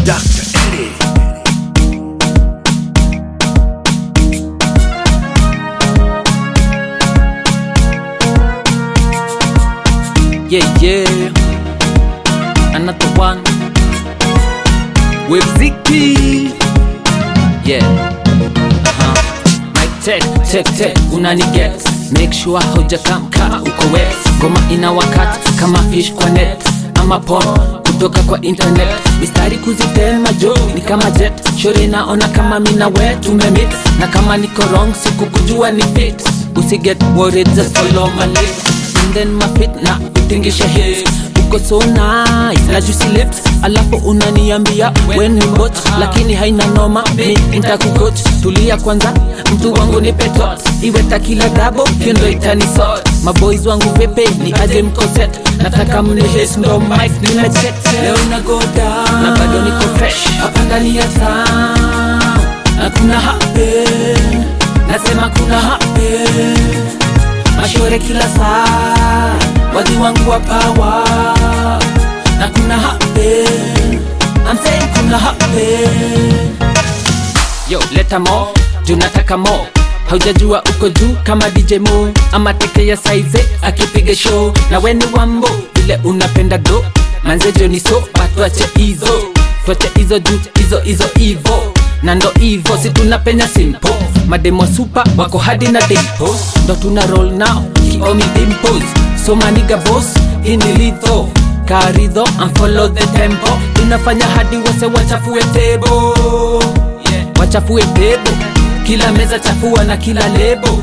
Dr. Eddie. Yeah, yeah. Another one. With Ziki. Yeah. Uh-huh. Mic check, check, check. Unani get. Make sure hujakamka uko wet. Ngoma ina wakati kama fish kwa net. Ama porn kutoka kwa internet. Mistari kuzitema jo ni kama jet. Shore naona kama mina we tumemit. Na kama niko wrong siku kujua ni fit. Usi get worried just follow my lead and then my feet na utingisha hips uko so nice na juicy lips alafu unaniambia when ni mbot lakini haina noma mi nitakucoach tulia kwanza mtu wangu ni petot iwe takila dabo hiyo ndo itani sort maboys wangu pepe ni aje mkoset nataka mnihes ndo mic nimeset leo na go down na bado niko fresh hapa ndani ya town na kuna happen nasema kuna happen mashore kila saa wadi wangu wa pawa na kuna happen I'm saying kuna happen yo leta mo tunataka mo haujajua uko juu kama dj mo ama teke ya saize akipiga show na weni wambo vile unapenda do manzejo ni so batuache hizo tuache hizo juu hizo hizo hivo na ndo hivo si tunapenya simpo mademo supa wako hadi na dimpo ndo tuna roll now kiomi dimpos so maniga boss hii ni litho karidho and follow the tempo tunafanya hadi wase wachafue tebo yeah. wachafue tebo kila meza chafua na kila lebo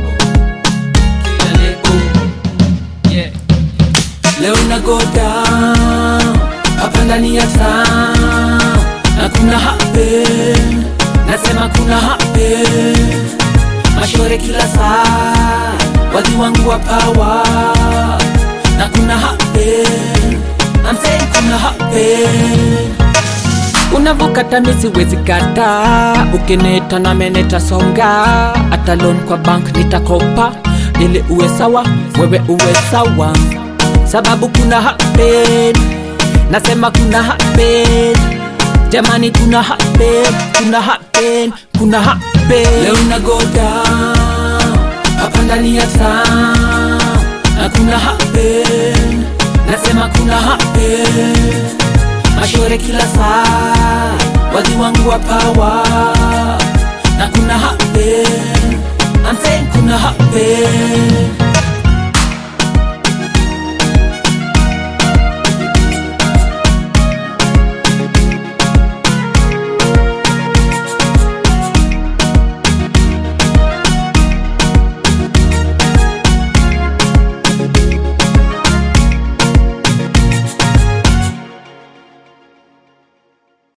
kila lebo yeah. leo na go down hapa ndani ya town na kuna happen nasema kuna happen mashore kila saa wadi wangu wa pawa na kuna happen I'm saying kuna happen unavokata misiwezi kata ukineta na meneta songa hata loan kwa bank nitakopa ili uwe sawa wewe uwe sawa sababu kuna happen nasema kuna happen jamani kuna happen kuna happen kuna happen leo na go down hapa ndani ya town na kuna happen nasema kuna happen mashore kila saa wadi wangu wa pawa na kuna happen I'm saying kuna happen